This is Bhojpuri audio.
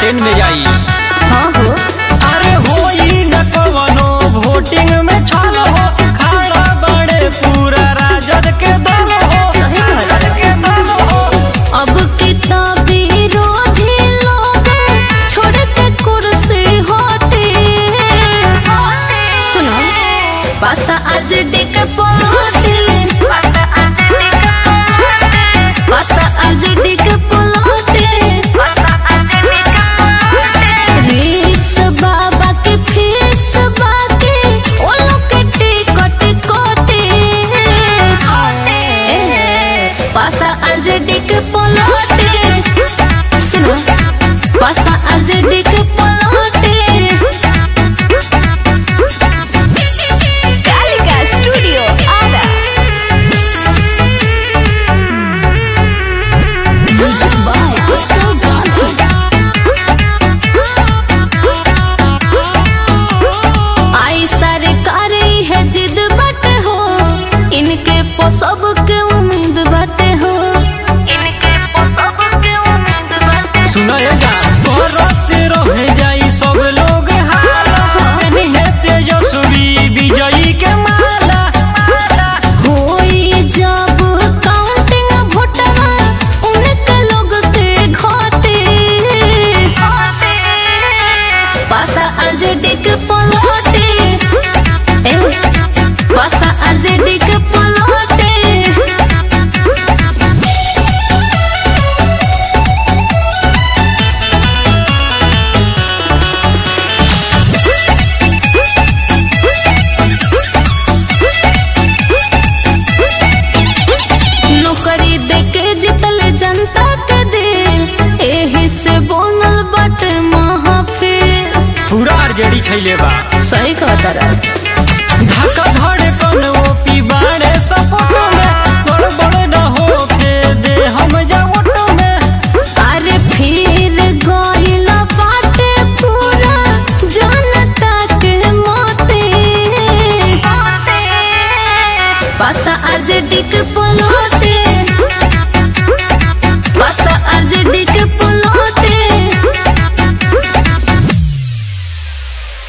ट्रेन में जाई हाँ हो अरे होई न कवनो वोटिंग में छल हो खड़ा बड़े पूरा राजद के दल हो सही बात है। के दल हो अब किताबी विरोधी लोग छोड़ के कुर्सी हटे सुनो पासा आज डिक पलटे पासा आज डिक पलटे रीत बाबा के फीस बाके ओ लोग के टिकट कोटे पासा आज डिक पलटे सुनो पासा आज डिक पलटे Kalika studio Ara music by Utsav Gandhi आई सरकार है जिद बटे हो इनके पो सबके उम्मीद बटे हो इनके पो सबके उम्मीद बटे सुनाएगा करत रह जाई सब लोग हाला निहे तेजस्वी विजयी के माला होई जब काउंटिंग भोटवा उनके लोग के घाटे पासा अर्जेडिक पलटे ए, पासा अर्जेडिक पलटे नौकरी देके जितल जनता के दिल एही से बनल बाटे महफिल पूरा आरजेडी छैले बा सही कहता रहा धक्का धड़े कौन ओपी बाड़े सपोर्ट में बड़ बड़ न होके दे हम जा वोट में अरे फिर गइल बाटे पूरा जनता के मोते पासा अर्जेडिक पलटे